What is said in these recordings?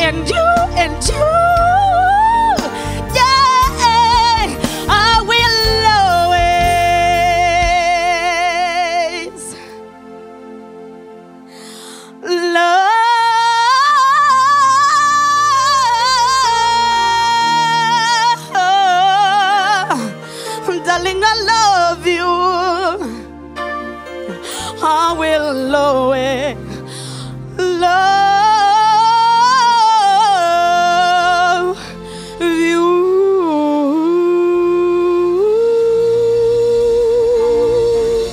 and you and you. Yeah, I will always love. Darling, I love you. I will always love you.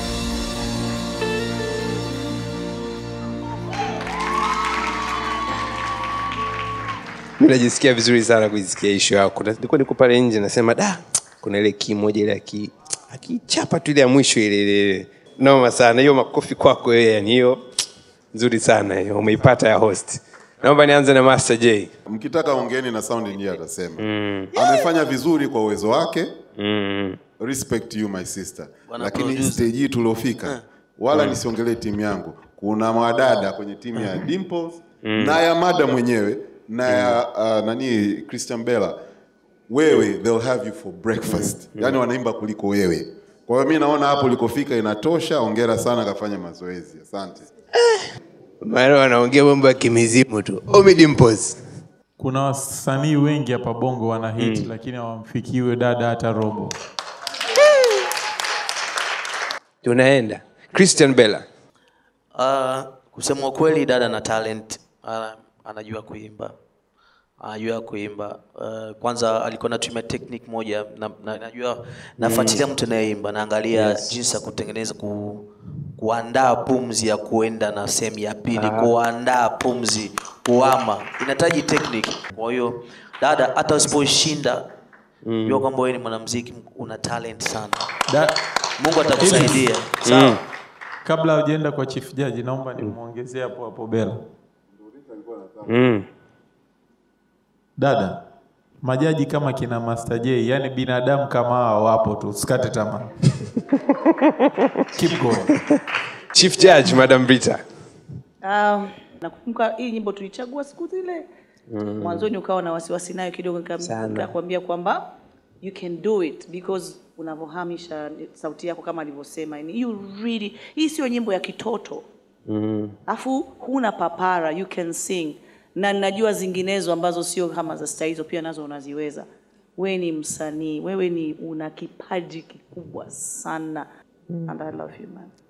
mi najisikia vizuri sana kuisikia isho yako Na nilikuwa niko pale nje nasema da kuna ile kii moja ile aki- akichapa tu ile ya mwisho ile ile noma sana hiyo makofi kwako wewe yani hiyo nzuri sana hiyo umeipata ya host naomba nianze na master j mkitaka ongeeni na sound engineer atasema amefanya vizuri kwa uwezo wake mm. respect you my sister Bwana lakini producer. stage hii tuliofika wala nisiongelee timu yangu kuna mwadada kwenye timu ya Dimples na ya mada mwenyewe na ya uh, nani Christian Bella wewe they'll have you for breakfast yani wanaimba kuliko wewe kwa hiyo mi naona hapo ulikofika inatosha ongera sana kafanya mazoezi asante maana wanaongea mambo ya kimizimu tu omidimpos kuna wasanii wengi hapa bongo wana hit mm. lakini hawamfikii huyo dada hata robo tunaenda christian bella Uh, kusema ukweli dada na talent uh, anajua kuimba anajua kuimba uh, kwanza alikuwa natumia technique moja na, na, najua nafuatilia mtu anayeimba naangalia yes. jinsi ya kutengeneza ku, kuandaa pumzi ya kuenda na sehemu ya pili kuandaa pumzi kuama inahitaji technique kwa hiyo dada hata usiposhinda mm. jua kwamba wewe ni mwanamuziki una talent sana da, mungu atakusaidia sawa kabla hujaenda kwa chief jaji naomba nimwongezee hapo hapo bela mm. dada majaji kama kina Master J, yani binadamu kama hao wapo tu, usikate tamaa. Keep going. chief judge madam brita Um, nakumbuka hii nyimbo tulichagua siku zile mwanzoni ukawa na wasiwasi nayo kidogo nika- Sana. nikakwambia kwamba you can do it because unavyohamisha sauti yako kama alivyosema yani you really hii sio nyimbo ya kitoto alafu huna papara you can sing na najua zinginezo ambazo sio kama za staa hizo pia nazo unaziweza wewe ni msanii wewe ni una kipaji kikubwa sana and I love you man